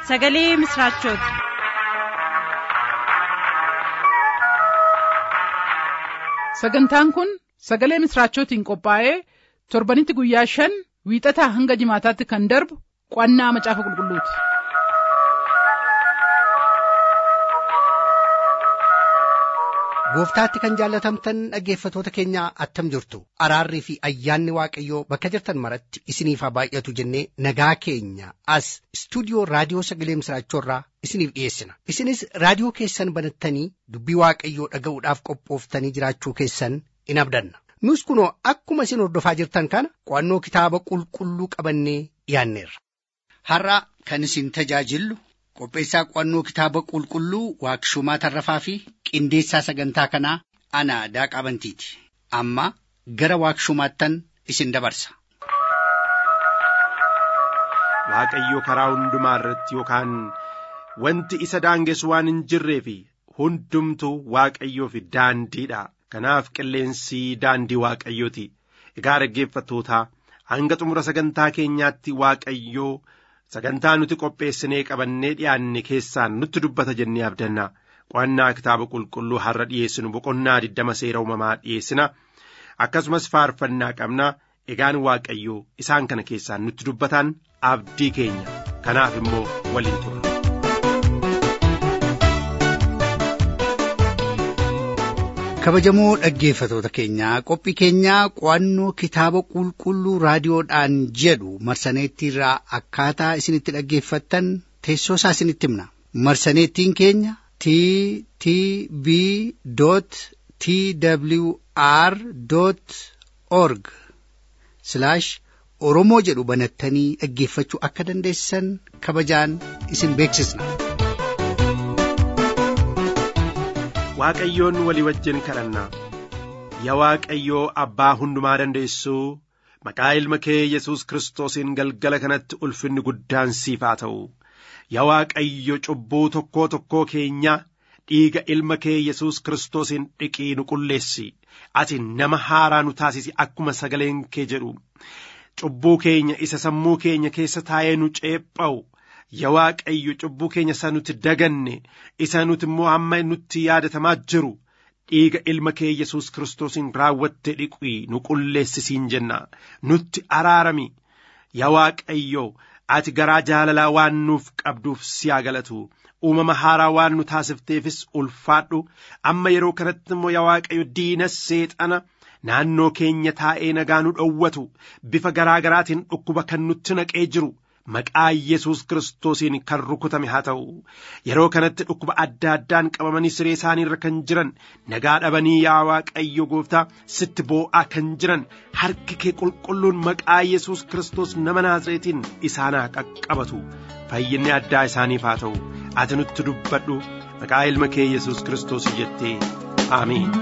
sagalee misiraachooti. sagantaan kun sagalee misiraachootiin qophaa'ee torbanitti guyyaa shan wiixataa hanga jimaataatti kan darbu qo'annaa macaafa qulqulluuti. gooftaatti kan jaallatamtan dhaggeeffatoota keenya attam jirtu araarrii fi ayyaanni waaqayyoo bakka jirtan maratti isiniif haa baay'atu jennee nagaa keenya as istuudiyoo raadiyoo sagalee misiraachoorraa isiniif dhiyeessina isinis raadiyoo keessan banattanii dubbii waaqayyoo dhaga'uudhaaf qophooftanii jiraachuu keessan in abdanna nus kunoo akkuma isin hordofaa jirtan kana qo'annoo kitaaba qulqulluu qabannee dhiyaanneerra. har'a kan isin tajaajillu qopheessaa qo'annoo kitaaba qulqulluu waaqshumaa tarrafaa fi qindeessaa sagantaa kanaa ana daaqaa bantiiti amma gara waaqshumaattan isin dabarsa. Waaqayyo karaa hundumaa irratti yookaan wanti isa daangessu waan hin jirree fi hundumtu waaqayyoof daandiidha. Kanaaf qilleensi daandii waaqayyooti. Egaa dhaggeeffattootaa hanga xumura sagantaa keenyaatti waaqayyoo sagantaa nuti qopheessinee qabannee dhiyaanne keessaan nutti dubbata jennee abdanna. Qo'annaa kitaaba qulqulluu har'a dhiyeessinu boqonnaa digdama seera uumamaa dhiyeessina. Akkasumas faarfannaa qabna. Egaan waaqayyoo isaan kana keessaan nutti dubbatan abdii keenya. Kanaaf immoo waliin turre. kabajamoo dhaggeeffatoota keenyaa qophii keenyaa qo'annoo kitaaba qulqulluu raadiyoodhaan jedhu marsaneettiirraa akkaataa isinitti dhaggeeffattan teessoo isaa isinitti himna marsaneettiin keenya t t b t w r org oromoo jedhu banattanii dhaggeeffachuu akka dandeessan kabajaan isin beeksisna. Waaqayyoon walii wajjin kadhanna yaa Waaqayyoo abbaa hundumaa dandeessuu maqaa ilma kee Yesuus Kiristoosiin galgala kanatti ulfinni guddaan siif haa ta'u yaa Waaqayyo cubbuu tokkoo tokkoo keenya dhiiga ilma kee Yesuus Kiristoosiin dhiqii nu qulleessi ati nama haaraa nu taasisi akkuma sagaleen kee jedhu cubbuu keenya isa sammuu keenya keessa taa'ee nu ceepha'u. yaa Waaqayyo cubbuu keenya isa nuti daganne isa nuti immoo amma nutti yaadatamaa jiru dhiiga ilma kee Yesuus Kiristoosiin raawwatte dhiqii nu qulleessisiin jenna nutti araarami yaa Waaqayyo ati garaa jaalalaa waan nuuf qabduuf si haa galatu uumama haaraa waan nu taasifteefis ulfaadhu amma yeroo kanatti immoo yaa Waaqayyo diina seexana naannoo keenya taa'ee nagaa nu dhowwatu bifa garaa garaatiin dhukkuba kan nutti naqee jiru. Maqaa Yesuus Kiristoosiin kan rukutame haa ta'u yeroo kanatti dhukkuba adda addaan qabamanii siree isaanii irra kan jiran nagaa dhabanii yaa Waaqayyo gooftaa sitti boo'aa kan jiran harki kee qulqulluun maqaa Yesuus Kiristoos nama Naazreetiin isaanaa qaqqabatu fayyinni addaa isaaniif haa ta'u ati nutti dubbadhu maqaa ilma kee Yesuus Kiristoos jettee Ameen.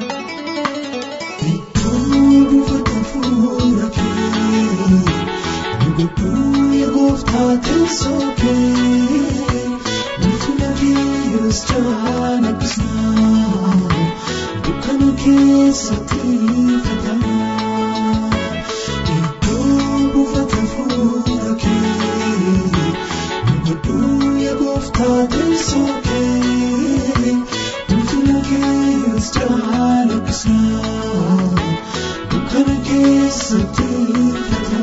Gubbuun gooftaa teessooke ulfina kiyyus jaana bisnaa dukkana keessatti fataa iddoo buufata fuula kee gubbuun gooftaa teessooke ulfina kiyyus jaana bisnaa dukkana keessatti fataa.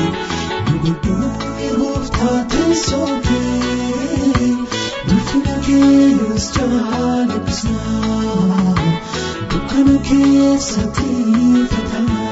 Thank you. eenyus caalachisnaa dukkana keessatti fatana.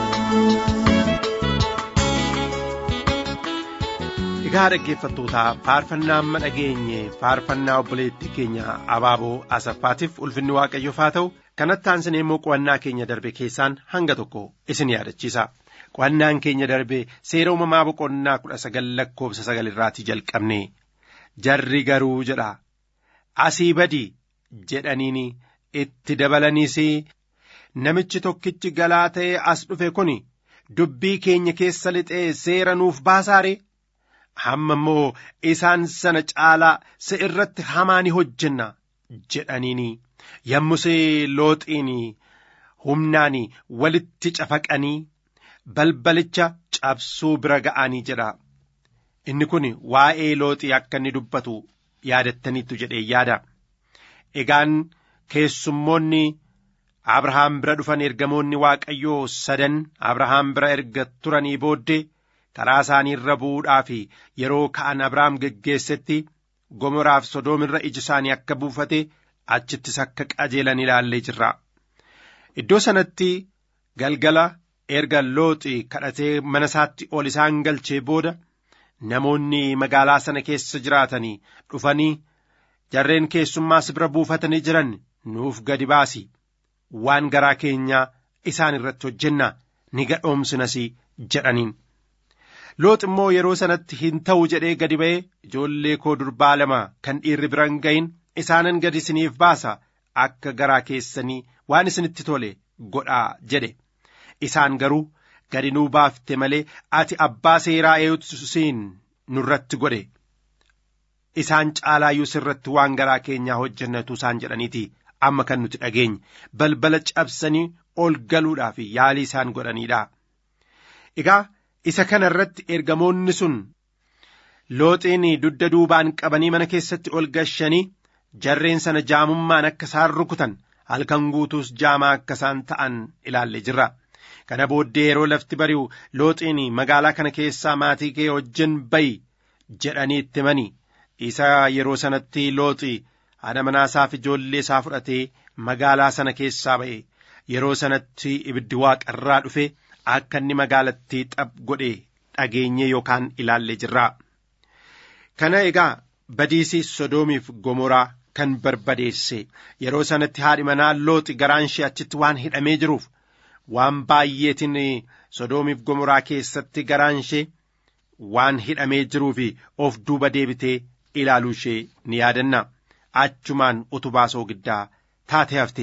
Egaa dhaggeeffattootaa faarfannaa amma dhageenye faarfannaa obboleettii keenya abaaboo asaffaatiif ulfinni waaqayyoof haa ta'u kanatti aansinee immoo qo'annaa keenya darbe keessaan hanga tokko isin yaadachiisa. Qo'annaan keenya darbe seera uumamaa boqonnaa kudha sagal lakkoofsa sagal irraatii jalqabne jarri garuu jedha asii badi jedhaniin itti dabalaniis namichi tokkichi galaa ta'ee as dhufe kun dubbii keenya keessa lixee seera nuuf baasaare. hamma immoo isaan sana caalaa si irratti hamaa ni hojjenna jedhaniini yommus looxiin humnaan walitti cafaqanii balbalicha cabsuu bira ga'anii jedha inni kun waa'ee looxii akka inni dubbatu yaadattaniittu jedhee yaada egaan keessummoonni abrahaam bira dhufan ergamoonni waaqayyoo sadan abrahaam bira erga turanii booddee karaa isaanii irra bu'uudhaaf yeroo ka'an abrahaam geggeessetti gomoraaf sodoom irra iji isaanii akka buufate achittis akka qajeelan ilaallee jirra. Iddoo sanatti galgala erga looxi kadhatee mana isaatti ol isaan galchee booda namoonni magaalaa sana keessa jiraatanii dhufanii jarreen keessummaas bira buufatanii jiran nuuf gadi baasi waan garaa keenyaa isaan irratti hojjenna ni gadhoomsinas jedhaniin. Loox immoo yeroo sanatti hin ta'u jedhee gadi ba'ee ijoollee koo durbaa lama kan dhiirri bira hin gahin isaanan gadi isiniif baasa akka garaa keessanii waan isinitti tole godhaa jedhe isaan garuu gadi nuu baafte malee ati abbaa seeraa eeyutusiin nurratti godhe isaan caalaayyuu sirratti waan garaa keenyaa hojjennatu isaan jedhaniiti amma kan nuti dhageenye balbala cabsanii ol galuudhaaf yaalii isaan godhaniidha. Egaa isa kana irratti ergamoonni sun looxiin dugda duubaan qabanii mana keessatti ol gashanii jarreen sana jaamummaan akka isaan rukutan halkan guutuus jaamaa akka isaan ta'an ilaalle jirra. Kana booddee yeroo lafti bari'u looxiin magaalaa kana keessaa maatii kee wajjin ba'i jedhanii itti himani. Isa yeroo sanatti looxi haadha manaasaaf ijoollee isaa fudhatee magaalaa sana keessaa ba'e. Yeroo sanatti ibiddi waaqarraa dhufe akka inni magaalattii xab godhe dhageenye yookaan ilaalle jirra. Kana egaa badiisi sodoomiif gomoraa kan barbadeesse yeroo sanatti haadhi manaa looxi garaan ishee achitti waan hidhamee jiruuf waan baay'eetiin sodoomiif gomoraa keessatti garaan ishee waan hidhamee jiruuf of duuba deebitee ilaaluu ishee ni yaadanna achumaan utubaa soogiddaa taate hafte.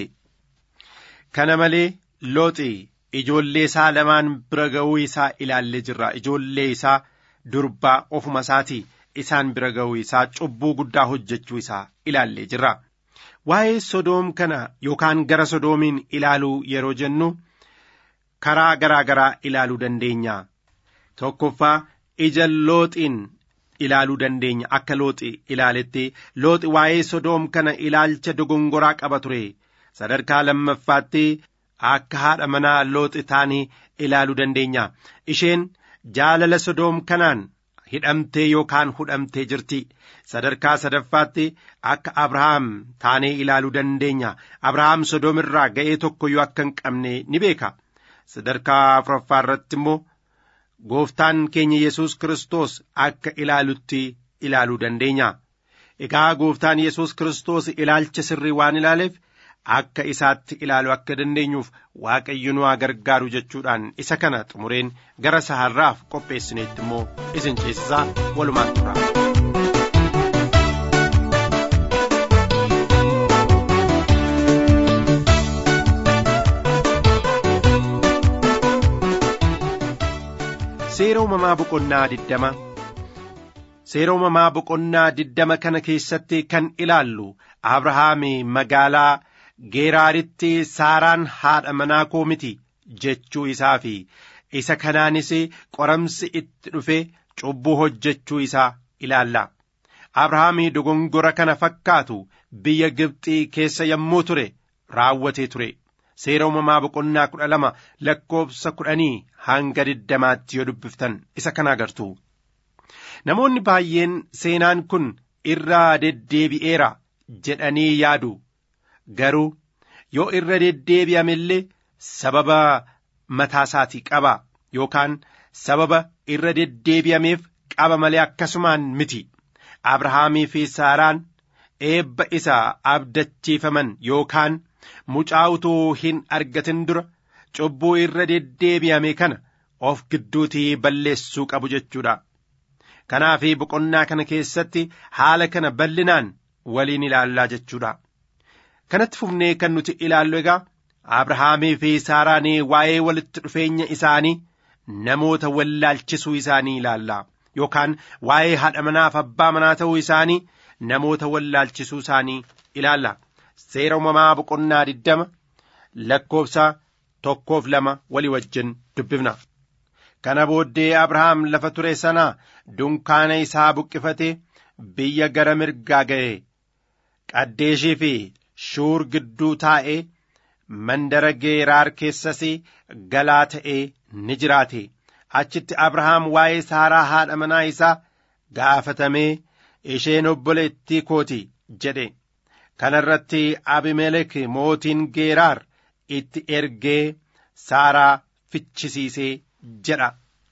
Kana malee looxi ijoollee isaa lamaan bira ga'uu isaa ilaallee jirra ijoollee isaa durbaa ofuma isaatii isaan bira ga'uu isaa cubbuu guddaa hojjechuu isaa ilaallee jirra. Waa'ee sodoom kana yookaan gara sodoomiin ilaaluu yeroo jennu karaa garaa garaa ilaaluu dandeenya. Tokkoffaa ija looxiin ilaaluu dandeenya akka looxi ilaaletti looxi waa'ee sodoom kana ilaalcha dogongoraa qaba ture. Sadarkaa lammaffaatti akka haadha manaa looxi taanii ilaaluu dandeenya. Isheen jaalala sodoom kanaan hidhamtee yookaan hudhamtee jirti. Sadarkaa sadaffaatti akka Abrahaam taanee ilaaluu dandeenya. Abrahaam sodoom irraa ga'ee tokkoyyuu akka hin qabne ni beeka. Sadarkaa afuraffaa irratti immoo gooftaan keenya Yesuus Kiristoos akka ilaalutti ilaaluu dandeenya. Egaa gooftaan Yesuus Kiristoos ilaalcha sirrii waan ilaaleef akka isaatti ilaaluu akka dandeenyuuf waaqayyo nu haa gargaaru jechuudhaan isa kana xumureen gara saharraaf qopheessineetti immoo isin ceesisaa walumaan tura. Seera uumamaa boqonnaa diddama Seera uumamaa boqonnaa diddama kana keessatti kan ilaallu Abrahaam magaalaa Geeraaritti Saaraan haadha manaa koo miti jechuu isaa fi isa kanaanis qoramsi itti dhufe cubbuu hojjechuu isaa ilaalla. Abrahaam dogongora kana fakkaatu biyya Gibxii keessa yommuu ture raawwatee ture. Seera uumamaa boqonnaa kudha lama lakkoofsa kudhanii hanga diddamaatti yoo dubbiftan isa kana agartu. Namoonni baay'een seenaan kun irraa deddeebi'eera jedhanii yaadu garuu yoo irra deddeebi'ame illee sababa mataa isaatii qaba yookaan sababa irra deddeebi'ameef qaba malee akkasumaan miti abrahaamii fi saaraan eebba isa abdachiifaman yookaan mucaa utuu hin argatin dura cubbuu irra deddeebi'ame kana of gidduutii balleessuu qabu jechuudha. Kanaaf boqonnaa kana keessatti haala kana bal'inaan waliin ilaallaa jechuudha. Kanatti fufnee kan nuti ilaallu egaa Abrahaamii fi Saaraan waa'ee walitti dhufeenya isaanii namoota wallaalchisuu isaanii ilaalla. Yookaan waa'ee haadha manaaf abbaa manaa ta'uu isaanii namoota wallaalchisuu isaanii ilaalla. Seera uumamaa boqonnaa diddama lakkoofsa tokkoof lama walii wajjin dubbifna. Kana booddee Abrahaam lafa ture sana dunkaana isaa buqqifate biyya gara mirgaa ga'e. Qaddeeshii fi shuur gidduu taa'ee mandara geeraar keessas galaa ta'ee ni jiraate. Achitti Abrahaam waa'ee Saaraa haadha manaa isaa gaafatamee isheen obboleettii kooti jedhe. Kana irratti Abimelek mootiin geeraar itti ergee Saaraa fichisiisee jedha.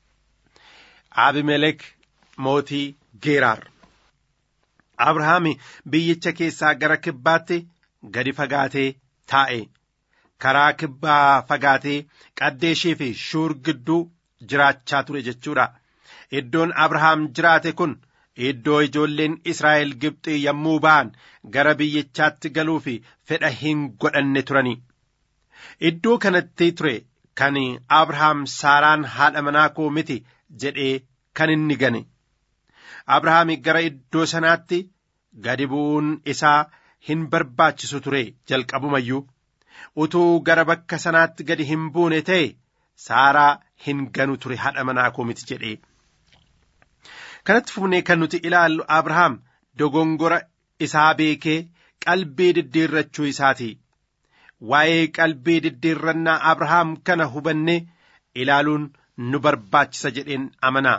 Abimelek mootii Geeraar. Abrahaam biyyicha keessaa gara kibbaatti gadi fagaatee taa'e. Karaa kibbaa fagaatee qaddeeshii fi shuur gidduu jiraachaa ture jechuudha. Iddoon Abrahaam jiraate kun iddoo ijoolleen Israa'el Gibxii yommuu ba'an gara biyyichaatti galuu fi fedha hin godhanne turani. Iddoo kanatti ture kan Abrahaam Saaraan haadha manaa koo miti jedhee kan inni gane. Abrahaam gara iddoo sanaatti gadi bu'uun isaa hin barbaachisu ture jalqabumayyuu. Utuu gara bakka sanaatti gadi hin buune ta'e Saaraa hin ganu ture haadha manaa koo miti jedhee. Kanatti fufnee kan nuti ilaallu Abrahaam dogongora isaa beekee qalbii diddiirrachuu isaati. Waa'ee qalbii diddiirrannaa Abrahaam kana hubannee ilaaluun nu barbaachisa jedheen amanaa.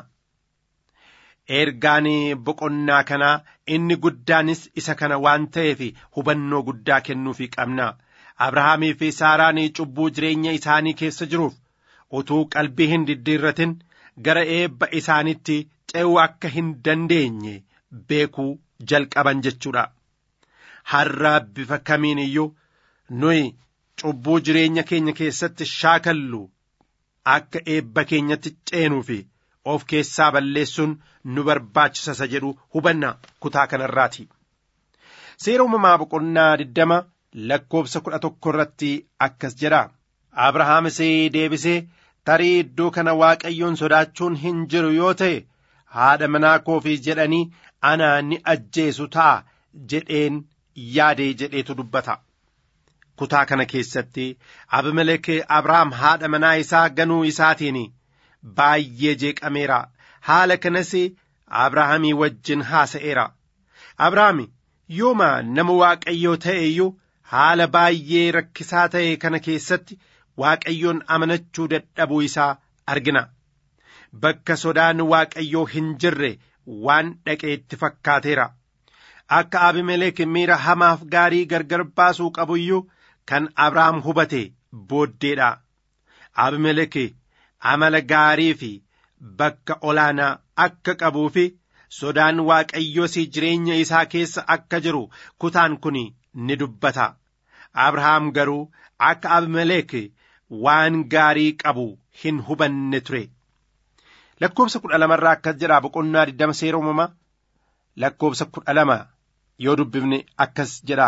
Ergaan boqonnaa kanaa inni guddaanis isa kana waan ta'eef hubannoo guddaa kennuufii qabna. Abrahaamii fi Saaraan cubbuu jireenya isaanii keessa jiruuf utuu qalbii hin diddiirratin gara eebba isaanitti ce'uu akka hin dandeenye beekuu jalqaban jechuudha. Har'a bifa kamiin iyyuu nuyi cubbuu jireenya keenya keessatti shaakallu akka eebba keenyatti ceenuu fi of keessaa balleessuun nu barbaachisa jedhu hubanna kutaa kanarraati. Seera uumamaa boqonnaa diddama lakkoofsa kudha tokko irratti akkas jedha. Abrahaamis deebisee tarii iddoo kana waaqayyoon sodaachuun hin jiru yoo ta'e haadha manaa koofi jedhanii anaa ni ajjeesu ta'a jedheen yaadee jedheetu dubbata. Kutaa kana keessatti Abimelek Abrahaam haadha manaa isaa ganuu isaatiin baay'ee jeeqameera. Haala kanas Abrahaamii wajjin haasa'eera. Abrahaam yooma nama Waaqayyoo ta'e iyyuu haala baay'ee rakkisaa ta'e kana keessatti Waaqayyoon amanachuu dadhabuu isaa argina. Bakka sodaan Waaqayyoo hin jirre waan dhaqeetti fakkaateera. Akka Abimelek miira hamaaf gaarii gargar baasuu qabu iyyuu kan Abrahaam hubate booddeedha. Abimelek amala gaarii fi bakka olaanaa akka qabuu fi sodaan Waaqayyoos jireenya isaa keessa akka jiru kutaan kun ni dubbata. Abrahaam garuu akka Abimelek waan gaarii qabu hin hubanne ture. Lakkoobsa kudha lamarraa akkas jedha boqonnaa digdama seera uumamaa lakkoobsa kudha lama yoo dubbifne akkas jedha.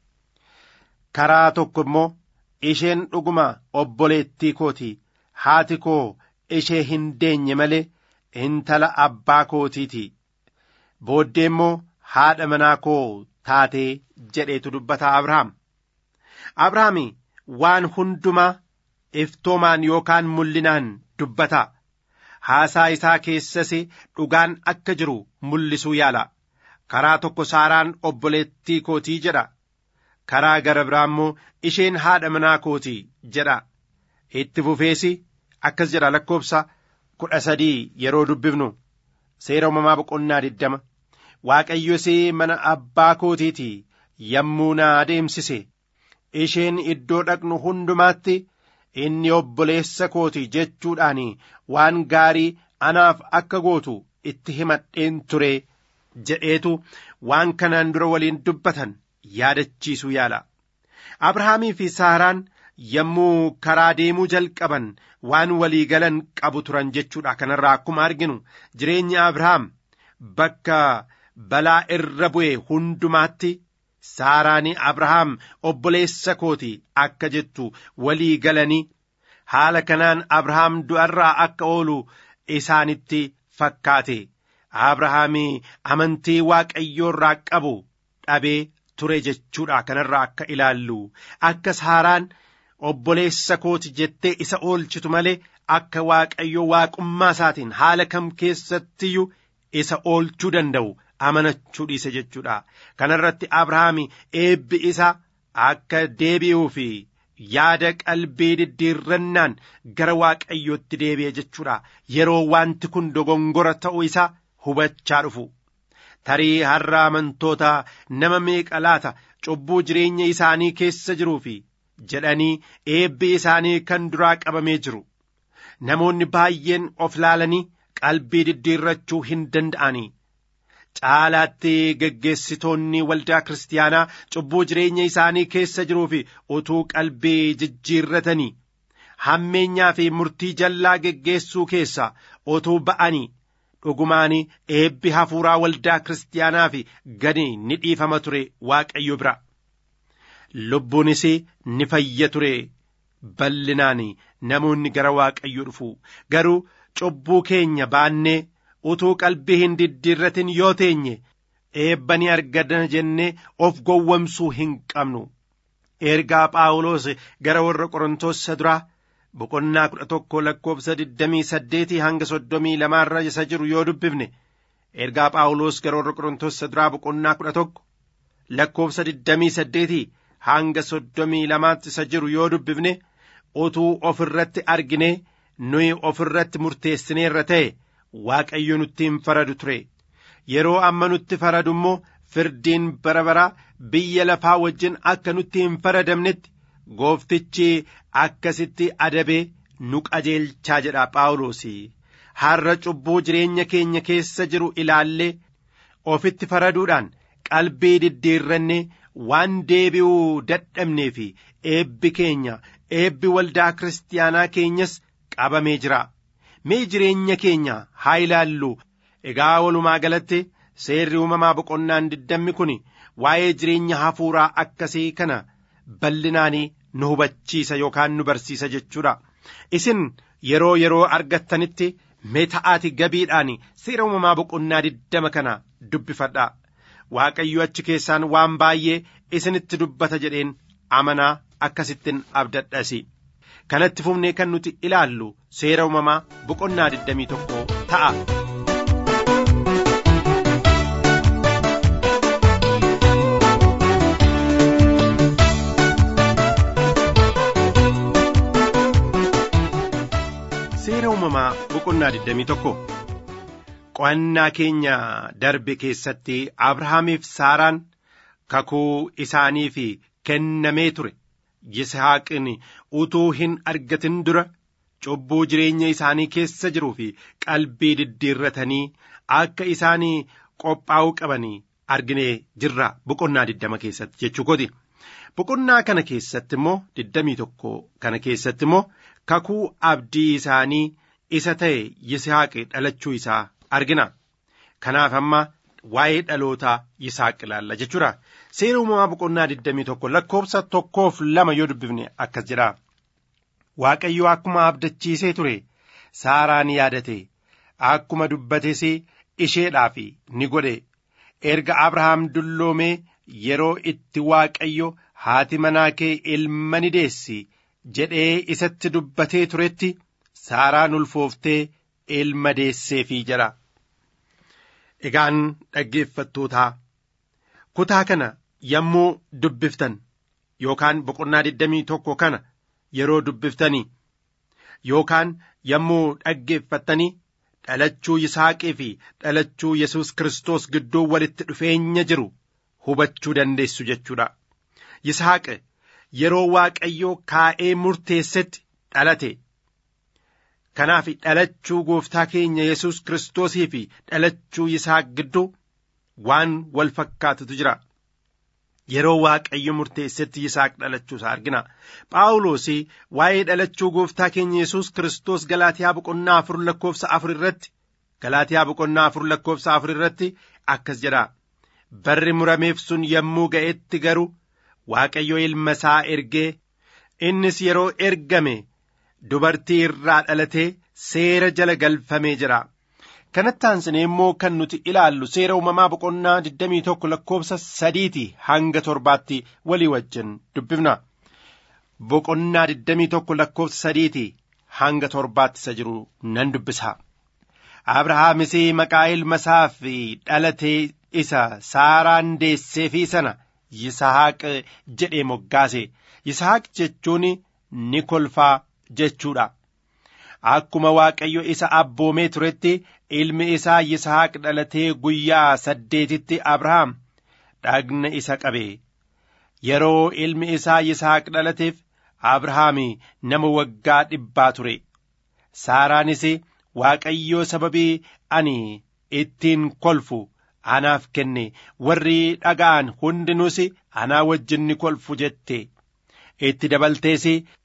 Karaa tokko immoo isheen dhuguma obboleettii kooti haati koo ishee hin deenye malee intala abbaa kootiiti. Booddee immoo haadha manaa koo taatee jedheetu dubbata Abrahaam. Abrahaam waan hundumaa iftoomaan yookaan mul'inaan dubbata. Haasaa isaa keessas dhugaan akka jiru mul'isuu yaala. Karaa tokko Saaraan obboleettii kootii jedha. Karaa gara biraa immoo isheen haadha manaa kootii jedha. Itti fufeesi akkas jedha lakkoobsa kudha sadii yeroo dubbifnu seera uumamaa boqonnaa diddama. Waaqayyos mana abbaa kootiiti yommuu na adeemsise isheen iddoo dhaqnu hundumaatti inni obboleessa kooti jechuudhaan waan gaarii anaaf akka gootu itti himadheen ture jedheetu waan kanaan dura waliin dubbatan yaadachiisuu yaala. Abrahaamii fi Saaraan yommuu karaa deemuu jalqaban waan walii galan qabu turan jechuudha kanarraa akkuma arginu jireenyi Abrahaam bakka balaa irra bu'e hundumaatti Saaraanii Abrahaam obboleessa kooti akka jettu walii galanii haala kanaan Abrahaam du'arraa akka oolu isaanitti fakkaate Abrahaamii amantii waaqayyoorraa qabu dhabee ture jechuudha kanarraa akka ilaallu akka Saaraan obboleessa kooti jettee isa oolchitu malee akka waaqayyo waaqummaa isaatiin haala kam keessattiyyuu isa oolchuu danda'u amanachuu dhiise jechuudha kanarratti abrahaami eebbi isaa akka deebi'uu fi yaada qalbii diddiirrannaan gara waaqayyootti deebi'e jechuudha yeroo wanti kun dogongora ta'uu isaa hubachaa dhufu tarii har'a amantoota nama meeqa laata cubbuu jireenya isaanii keessa jiruu fi jedhanii eebbi isaanii kan duraa qabamee jiru namoonni baay'een of laalanii qalbii diddiirrachuu hin danda'anii caalaatti geggeessitoonni waldaa kiristaanaa cubbuu jireenya isaanii keessa jiruu fi utuu qalbii jijjiirratanii hammeenyaa fi murtii jallaa geggeessuu keessa utuu ba'anii dhugumaan eebbi hafuuraa waldaa kiristaanaa fi gadi ni dhiifama ture waaqayyo bira lubbuunis ni fayya ture bal'inaan namoonni gara waaqayyo dhufu garuu cubbuu keenya baannee utuu qalbii hin diddiirratin yoo teenye eebba ni arganna jennee of gowwomsuu hin qabnu ergaa phaawulos gara warra qorontoos duraa boqonnaa kudha tokko lakkoofsa digdamii saddeetii hanga soddomii lamaarra isa jiru yoo dubbifne ergaa phaawulos gara warra qorontoos duraa boqonnaa kudha tokko lakkoofsa digdamii saddeetii hanga soddomii lamaatti isa jiru yoo dubbifne utuu of irratti argine nuyi of irratti murteessineerra ta'e waaqayyo nutti hin faradu ture yeroo amma nutti faradu immoo firdiin bara baraa biyya lafaa wajjin akka nutti hin faradamnetti gooftichi akkasitti adabee nu qajeelchaa jedha phaawulos har'a cubbuu jireenya keenya keessa jiru ilaallee ofitti faraduudhaan qalbii diddiirranne waan deebi'uu dadhabnee fi eebbi keenya eebbi waldaa kiristaanaa keenyas qabamee jira mee jireenya keenya haa ilaallu egaa walumaa galatti seerri uumamaa boqonnaan diddammi kun waa'ee jireenya hafuuraa akkasii kana bal'inaanii nu hubachiisa yookaan nu barsiisa jechuudha isin yeroo yeroo argattanitti mee ta'aati gabiidhaan seera uumamaa boqonnaa diddama kana dubbifadha waaqayyo achi keessaan waan baay'ee isinitti dubbata jedheen amanaa akkasittin abdadhasi kanatti fufnee kan nuti ilaallu seera uumamaa boqonnaa 21 ta'a. seera uumamaa boqonnaa 21 qo'annaa keenya darbe keessatti abrahaamiif saaraan kakuu isaaniif kennamee ture yisihaaqin utuu hin argatin dura cubbuu jireenya isaanii keessa jiruu fi qalbii diddiirratanii akka isaanii qophaa'uu qabanii arginee jirra boqonnaa 20 keessatti jechuu kooti. boqonnaa kana keessatti immoo 21 kana keessatti immoo kakuu abdii isaanii isa ta'e yisihaaqi dhalachuu isaa argina kanaaf amma waa'ee dhalootaa yisaaq ilaalla jechuudha seera uumamaa boqonnaa 21 lakkoofsa tokkoof lama yoo dubbifne akkas jedha waaqayyo akkuma abdachiisee ture saaraan yaadate akkuma dubbates isheedhaaf ni godhe erga abrahaam dulloomee yeroo itti waaqayyo haati manaa kee ilma ni deessi jedhee isatti dubbatee turetti saaraan ulfooftee ilma deesseefii jedha. Egaan dhaggeeffattootaa kutaa kana yommuu dubbiftan yookaan boqonnaa 21 kana yeroo dubbiftanii yookaan yommuu dhaggeeffattanii dhalachuu Yisaaqii fi dhalachuu Yesuus Kiristoos gidduu walitti dhufeenya jiru hubachuu dandeessu jechuudha. Yisaaq yeroo waaqayyoo kaa'ee murteessetti dhalate. Kanaaf dhalachuu gooftaa keenya Yesuus Kiristoosii fi dhalachuu Yisaaq gidduu waan wal fakkaatutu jira. Yeroo waaqayyo murteessetti Yisaaq dhalachuusaa argina. Phaawulos waa'ee dhalachuu gooftaa keenya Yesuus Kiristoos Galaatiyaa boqonnaa afur lakkoofsa afur irratti Galaatiyaa boqonnaa afur lakkoofsa afur irratti akkas jedha. Barri murameef sun yommuu ga'etti garuu Waaqayyo ilma isaa ergee innis yeroo ergame dubartii irraa dhalatee seera jala galfamee jira. Kanatti aansinee immoo kan nuti ilaallu seera uumamaa boqonnaa 21 lakkoofsa sadiiti hanga torbaatti walii wajjin dubbifna. Boqonnaa 21 lakkoofsa sadiiti hanga torbaatti isa jiru nan dubbisa. Abrahaamis maqaa ilma isaaf dhalatee isa Saaraan deesseefii sana Yisahaaq jedhee moggaase. Yisahaaq jechuun ni kolfaa jechuudha. Akkuma Waaqayyo isa abboomee turetti ilmi isaa Yisahaaq dhalatee guyyaa saddeetitti Abrahaam dhagna isa qabe. Yeroo ilmi isaa Yisahaaq dhalateef Abrahaam nama waggaa dhibbaa ture. Saaraanis Waaqayyoo sababii ani ittiin kolfu anaaf kenne warri dhaga'an hundinuus anaa wajjin ni kolfu jette. Itti dabaltees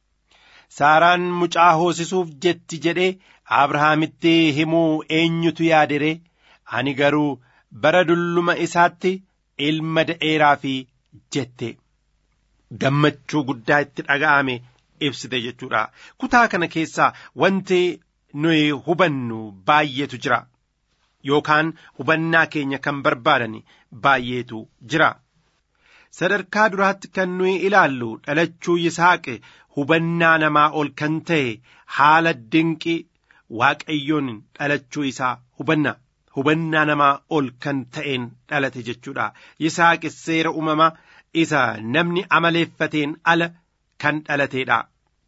Saaraan mucaa hoosisuuf jetti jedhee Abrahaamitti himuu eenyutu yaadere ani garuu bara dulluma isaatti ilma da'eeraa fi jette. Gammachuu guddaa itti dhaga'ame ibsite jechuudha. Kutaa kana keessaa wanti nuyi hubannu baay'eetu jira. Yookaan hubannaa keenya kan barbaadan baay'eetu jira. Sadarkaa duraatti kan nuyi ilaallu dhalachuu Yisaaq hubannaa namaa ol kan ta'e haala dinqii waaqayyoon dhalachuu isaa hubanna. Hubannaa namaa ol kan ta'een dhalate jechuudha. Yisaaq seera uumamaa isa namni amaleeffateen ala kan dhalateedha.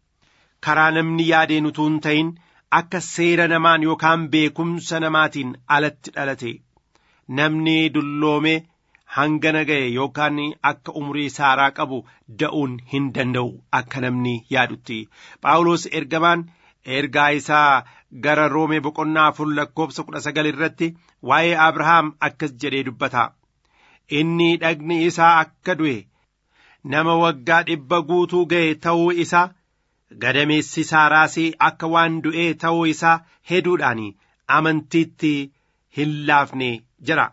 Karaa namni yaadeen utuu hin ta'in akka seera namaan yookaan beekumsa namaatiin alatti dhalate. Namni dulloomee hangana ga'e yookaan akka umurii saaraa qabu da'uun hin danda'u akka namni yaadutti. Phaawulos ergamaan ergaa isaa gara roomee boqonnaa afur lakkoofsa kudha sagal irratti waa'ee Abrahaam akkas jedhee dubbata. Inni dhagni isaa akka du'e nama waggaa dhibba guutuu ga'e ta'uu isaa gadameessi saaraas akka waan du'ee ta'uu isaa heduudhaan amantiitti hin laafne jira.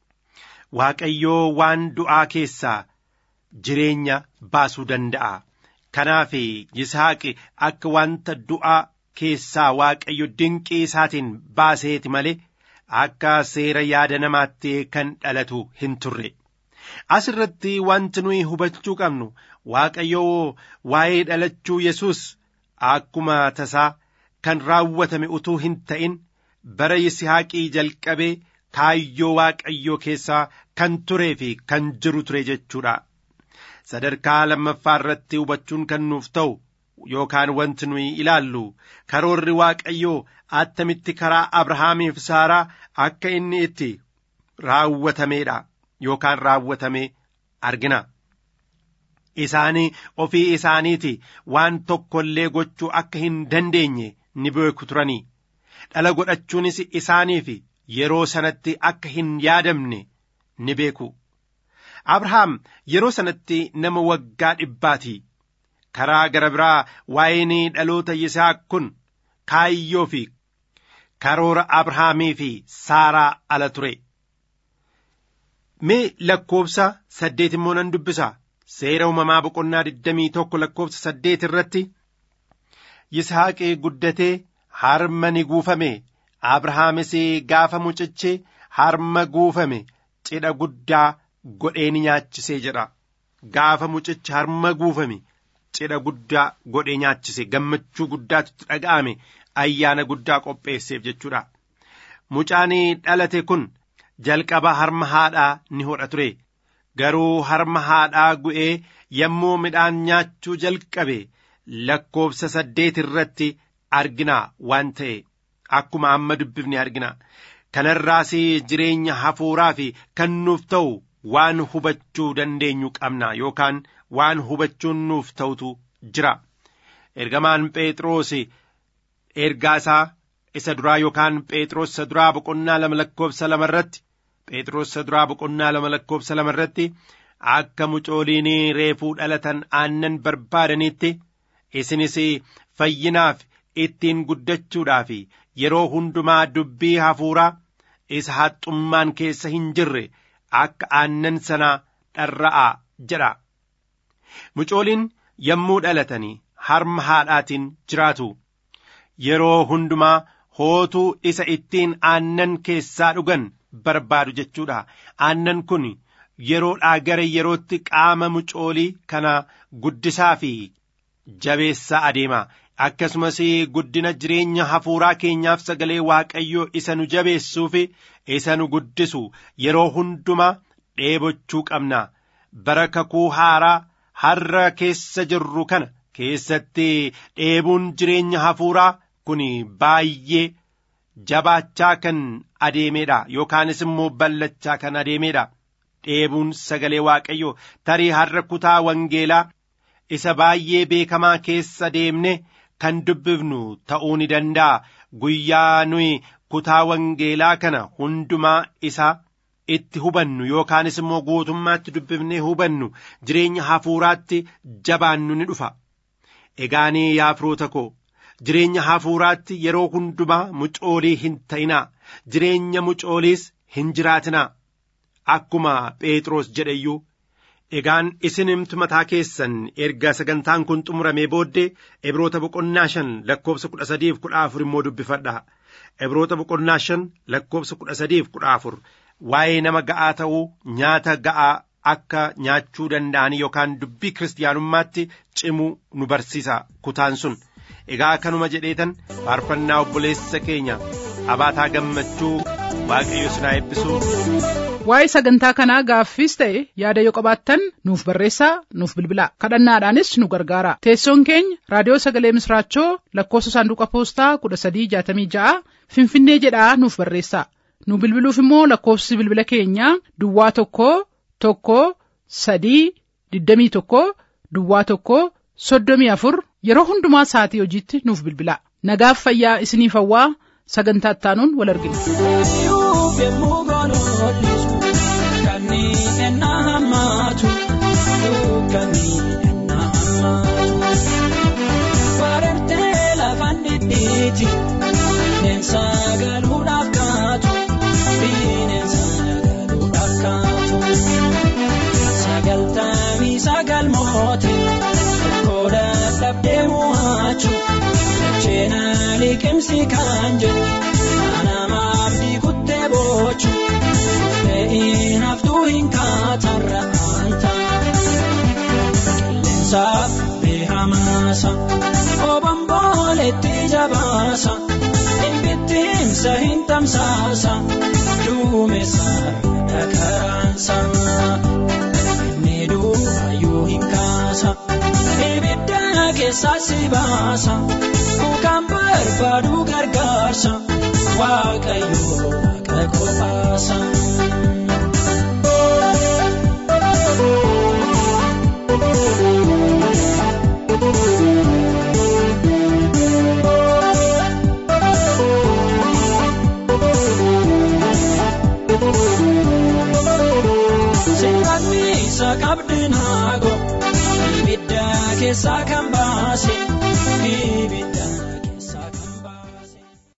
Waaqayyoo waan du'aa keessaa jireenya baasuu danda'a. Kanaaf Yisaaq akka wanta du'aa keessaa Waaqayyo dinqii isaatiin baaseeti malee akka seera yaada namaatti kan dhalatu hin turre. Asirratti wanti nuyi hubachuu qabnu Waaqayyoo waa'ee dhalachuu Yesuus akkuma tasaa kan raawwatame utuu hin ta'in bara Yisihaaqii jalqabee kaayyoo Waaqayyoo keessaa kan turee fi kan jiru ture jechuudha. Sadarkaa lammaffaa irratti hubachuun kan nuuf ta'u yookaan wanti nuyi ilaallu karoorri Waaqayyoo attamitti karaa Abrahaamiif Saaraa akka inni itti raawwatameedha yookaan raawwatame argina. Isaanii ofii isaaniiti waan tokko illee gochuu akka hin dandeenye ni beeku turanii. Dhala godhachuunis isaaniif yeroo sanatti akka hin yaadamne ni beeku. Abrahaam yeroo sanatti nama waggaa dhibbaati. Karaa gara biraa waa'een dhaloota Yisaaq kun kaayyoo fi karoora Abrahaamii fi Saaraa ala ture. Mee lakkoofsa saddeet immoo nan dubbisa. Seera uumamaa boqonnaa digdamii tokko lakkoofsa saddeet irratti Yisaaqii guddatee harma ni guufame. Abrahaamis gaafa mucichi harma guufame cidha guddaa godhee ni nyaachisee jedha. Gaafa mucichi harma guufame cidha guddaa godhee nyaachise gammachuu guddaatu dhaga'ame ayyaana guddaa qopheesseef jechuudha. Mucaan dhalate kun jalqaba harma haadhaa ni hodha ture. Garuu harma haadhaa gu'ee yommuu midhaan nyaachuu jalqabe lakkoofsa saddeet irratti argina waan ta'e akkuma amma dubbifne argina. Kanarraas jireenya hafuuraa fi kan nuuf ta'u waan hubachuu dandeenyu qabna yookaan waan hubachuun nuuf ta'utu jira ergamaan phexros ergaa isaa isa duraa yookaan phexros isa duraa boqonnaa lama lakkoofsa lama irratti phexros isa duraa boqonnaa lama lakkoofsa lama irratti akka mucooliin reefuu dhalatan aannan barbaadanitti isinis fayyinaaf ittiin guddachuudhaaf yeroo hundumaa dubbii hafuuraa isa haxxummaan keessa hin jirre akka aannan sanaa dharra'a jedha mucooliin yommuu dhalatanii harma haadhaatiin jiraatu yeroo hundumaa hootuu isa ittiin aannan keessaa dhugan barbaadu jechuudha aannan kun yeroodhaa gara yerootti qaama mucoolii kana guddisaa fi jabeessaa adeema akkasumas guddina jireenya hafuuraa keenyaaf sagalee waaqayyoo isa nu jabeessuu fi isa nu guddisu yeroo hundumaa dheebochuu qabna bara kakuu haaraa har'a keessa jirru kana keessatti dheebuun jireenya hafuuraa kun baay'ee jabaachaa kan adeemedha yookaanis immoo ballachaa kan adeemedha dheebuun sagalee waaqayyoo tarii har'a kutaa wangeelaa isa baay'ee beekamaa keessa deemne kan dubbifnu ta'uu ni danda'a guyyaa nuyi kutaa wangeelaa kana hundumaa isaa itti hubannu yookaanis immoo guutummaatti dubbifnee hubannu jireenya hafuuraatti jabaannu ni dhufa egaanii yaa firoota koo jireenya hafuuraatti yeroo hundumaa mucoolii hin ta'inaa jireenya mucooliis hin jiraatinaa akkuma phexros jedheyyuu egaan isin himtu mataa keessan erga sagantaan kun xumuramee booddee ebroota boqonnaa shan lakkoofsa kudha sadiif kudha afur immoo dubbifadha ebroota boqonnaa shan lakkoofsa kudha sadiif kudha afur waa'ee nama ga'aa ta'uu nyaata ga'aa akka nyaachuu danda'an yookaan dubbii kiristaanummaatti cimuu nu barsiisa kutaan sun egaa kanuma jedheetan faarfannaa obboleessa keenya abaataa gammachuu waaqayyo sinaa eebbisuu waa'ee sagantaa kanaa gaaffiis ta'e yaada yoo qabaattan nuuf barreessaa nuuf bilbilaa kadhannaadhaanis nu gargaara teessoon keenya raadiyoo sagalee misraachoo lakkoofsa saanduqa poostaa kudha sadii jaatamii ja'a finfinnee jedhaa nuuf barreessaa nu bilbiluuf immoo lakkoofsi bilbila keenyaa duwwaa tokko tokko sadii digdamii tokko duwwaa tokko soddomii afur yeroo hundumaa sa'atii hojiitti nuuf bilbilaa nagaaf fayyaa isiniif hawwaa sagantaa ittaanuun wal argina. yemmuu goonollisu kanneen ennaa hammaatu kanneen ennaa hammaatu barartee lafaan dhidhiiti bineensa galuudhaaf kaatu bineensa galuudhaaf kaatu sagaltamii sagal mooti tokko dadhabdee mo'achu jecheena liqimsi kan jedhu namaaf diikuttee boochu ta'in haftuu hin kaatarra anta qilleensaaf beehamaasa obomboletti jabaasa dhibbittiinsa hin tamsaasa duumessa dhakaraansa inni duubayyuu hin kaasa ibidda keessaa si baasa kukaan barbaadu gargaarsa. waaqayyo waaqa qofaasa. Seeraan miisa qabdi naago ibidda keessaa kan